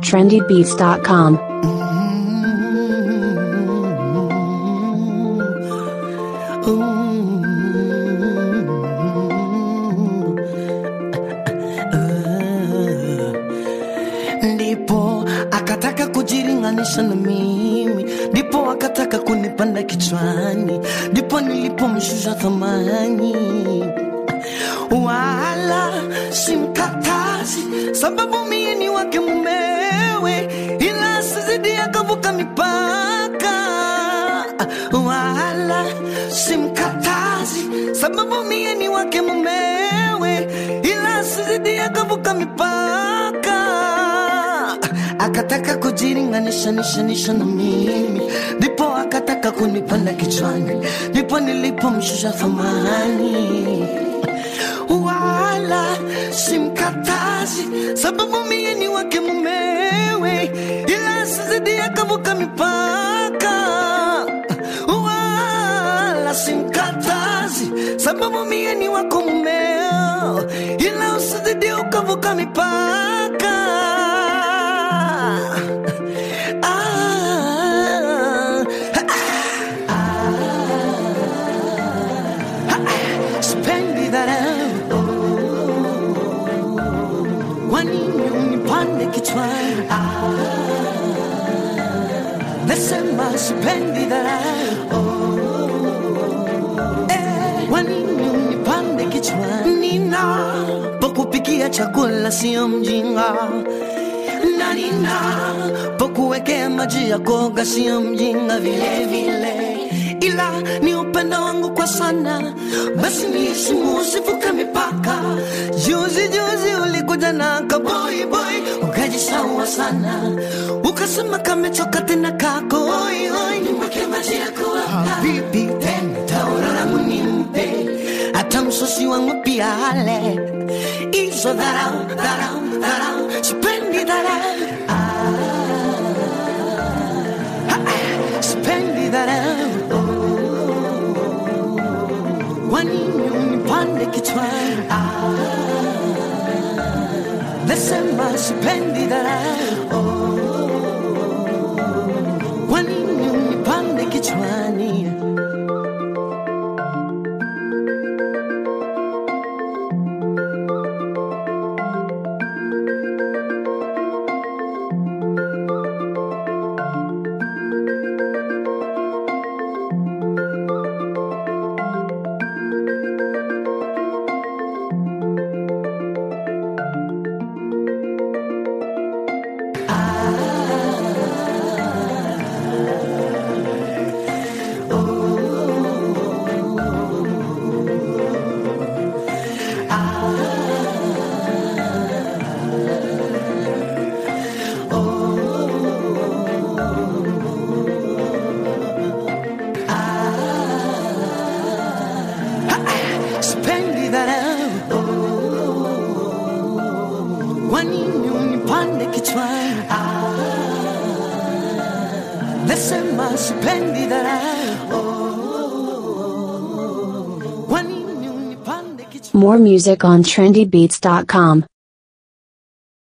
trendybeats.com. ndipo akataka kujilinganisha na mimi, ndipo akataka kunipanda kichwani, ndipo nilipomshusha thamani. Wala simkatazi, sababu mie ni wake mumewe, ila sizidi akavuka mipaka. Wala simkatazi, sababu mie ni wake mumewe, ila sizidi akavuka mipaka akataka kujilinganisha nishanisha na mimi, ndipo akataka kunipanda kichwani, ndipo nilipomshusha thamani. Wala simkatazi, sababu mie ni wake mumewe, ila sizidi akavuka mipaka. Wala simkatazi, sababu mie ni wako mumeo, ila usizidi ukavuka mipaka. Ah, sipendi dharau, wanini unipande kichwani? Nasema sipendi dharau, eh, wanini unipande kichwani? Ninapokupikia chakula sio mjinga na ninapokuwekea maji ya koga sio mjinga vile vile, ila ni upendo wangu kwa sana, basi niheshimu, usivuke mipaka. Juzi juzi ulikuja na kaboy boy, ukajisaua sana, ukasema kamechoka tena kako oi oi, nimweke maji ya koga habibi, tena tauro langu nimpe hata msosi wangu pia ale hizo dharau dharau dharau, sipendi dharau sipendi dharau, wanini unipande kichwani? Nasema sipendi dharau, wanini unipande kichwani? sipendi dharau, wanini unipande kichwani? Nasema sipendi dharau, wanini unipande kichwani? More music on trendybeats.com.